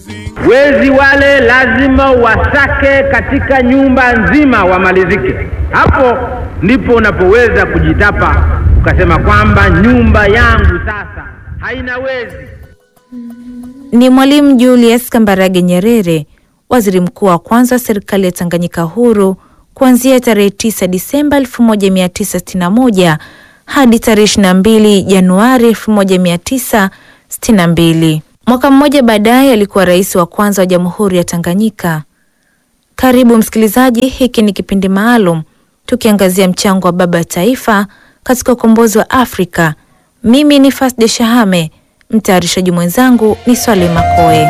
Wezi wale lazima wasake katika nyumba nzima wamalizike. Hapo ndipo unapoweza kujitapa ukasema kwamba nyumba yangu sasa haina wezi. Ni Mwalimu Julius Kambarage Nyerere, waziri mkuu wa kwanza wa serikali ya Tanganyika huru kuanzia tarehe 9 Disemba 1961 hadi tarehe 22 Januari 1962. Mwaka mmoja baadaye alikuwa rais wa kwanza wa Jamhuri ya Tanganyika. Karibu msikilizaji, hiki ni kipindi maalum tukiangazia mchango wa baba taifa katika ukombozi wa Afrika. Mimi ni Fasde Shahame, mtayarishaji mwenzangu ni Swale Makoe.